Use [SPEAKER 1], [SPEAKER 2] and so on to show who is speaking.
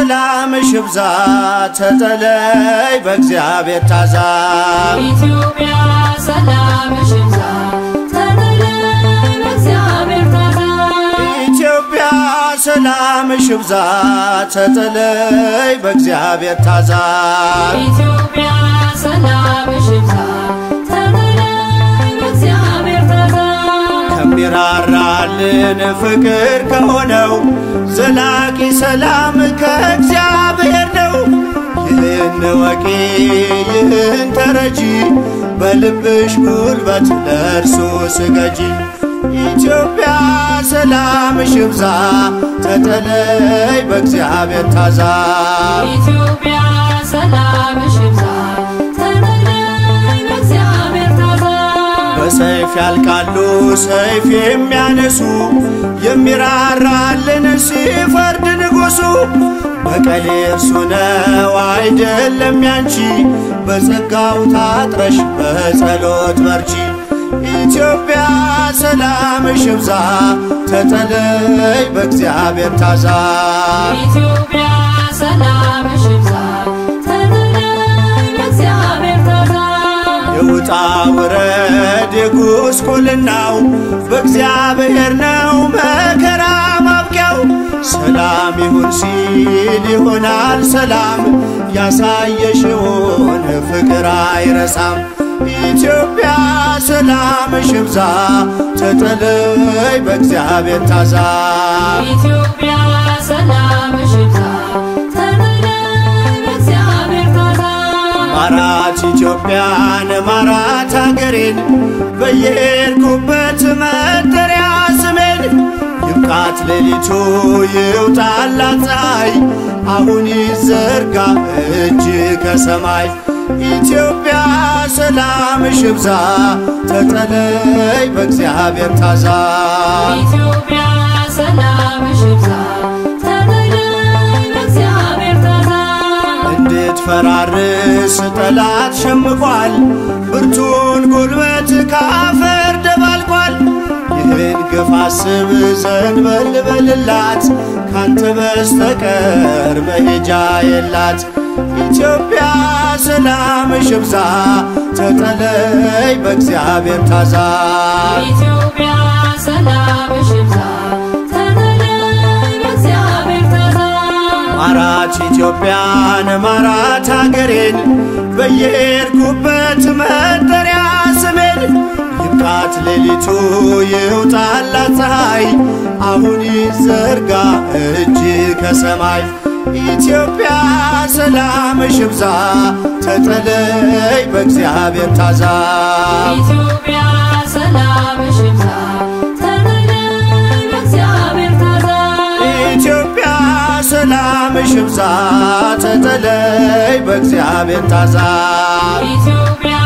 [SPEAKER 1] ሰላምሽ ይብዛ ተጠለይ በእግዚአብሔር ታዛ
[SPEAKER 2] ኢትዮጵያ ሰላምሽ ይብዛ ተጠለይ በእግዚአብሔር ታዛ
[SPEAKER 1] ኢትዮጵያ ሰላምሽ ይብዛ ተጠለይ በእግዚአብሔር ታዛ
[SPEAKER 2] ኢትዮጵያ ሰላምሽ ይብዛ ተጠለይ በእግዚአብሔር ታዛ
[SPEAKER 1] ከሚራራልን ፍቅር ከሆነው ዘላቂ ሰላም ከእግዚአብሔር ነው። ይህን ወቂ ይህን ተረጂ በልብሽ ጉልበት ለእርሱ ስገጂ። ኢትዮጵያ ሰላምሽ ይብዛ ተጠለይ በእግዚአብሔር ታዛ
[SPEAKER 2] ኢትዮጵያ ሰላምሽ ይብዛ ተጠለይ በእግዚአብሔር ታዛ
[SPEAKER 1] በሰይፍ ያልቃሉ ሰይፍ የሚያነሱ የሚራራልን ሲፈርድ ንጉሡ በቀል እርሱ ነው አይደለም ያንቺ በጸጋው ታጥረሽ በጸሎት በርቺ ኢትዮጵያ ሰላምሽ ይብዛ ተጠለይ በእግዚአብሔር ታዛ
[SPEAKER 2] ኢትዮጵያ ሰላምሽ ይብዛ ተጠለይ በእግዚአብሔር ታዛ
[SPEAKER 1] የውጣ ውረድ የጉስቁልናው በእግዚአብሔር ነው መከራ ማብቂያው። ሰላም ይሁን ሲል ይሆናል ሰላም ያሳየሽውን ፍቅር አይረሳም። ኢትዮጵያ ሰላምሽ ይብዛ ተጠለይ በእግዚአብሔር ታዛ
[SPEAKER 2] ኢትዮጵያ ሰላምሽ ይብዛ ተጠለይ በእግዚአብሔር ታዛ
[SPEAKER 1] ማራት ኢትዮጵያን ማራት አገሬን በየሄድኩበት መጠሪያ ስሜን ይብቃት ሌሊቱ ይውጣላት ፀሐይ አሁን ይዘርጋ እጅ ከሰማይ ኢትዮጵያ ሰላምሽ ይብዛ ተጠለይ በእግዚአብሔር ታዛ
[SPEAKER 2] ኢትዮጵያ ሰላምሽ ይብዛ ተጠለይ በእግዚአብሔር ታዛ
[SPEAKER 1] እንድትፈራርስ ጠላት ሸምቋል፣ ብርቱን ጉልበት ካፈር ደባልቋል። ይህን ግፍ አስብ ዘንበል በልላት፣ ካንተ በስተቀር መሄጃ የላት። ኢትዮጵያ ሰላምሽ ይብዛ ተጠለይ በእግዚአብሔር ታዛ
[SPEAKER 2] ኢትዮጵያ ሰላምሽ ይብዛ ተጠለይ በእግዚአብሔር ታዛ
[SPEAKER 1] ማራት ኢትዮጵያን ማራት አገሬን በየሄድኩበት መጠሪያ ስሜን ይብቃት ሌሊቱ ይውጣላት ፀሐይ አሁን ይዘርጋ እጅ ከሰማይ ኢትዮጵያ ሰላምሽ ይብዛ ተጠለይ በእግዚአብሔር ታዛ
[SPEAKER 2] ኢትዮጵያ ሰላምሽ ይብዛ ተጠለይ በእግዚአብሔር ታዛ
[SPEAKER 1] ኢትዮጵያ ሰላምሽ ይብዛ ተጠለይ በእግዚአብሔር ታዛ
[SPEAKER 2] ኢትዮጵያ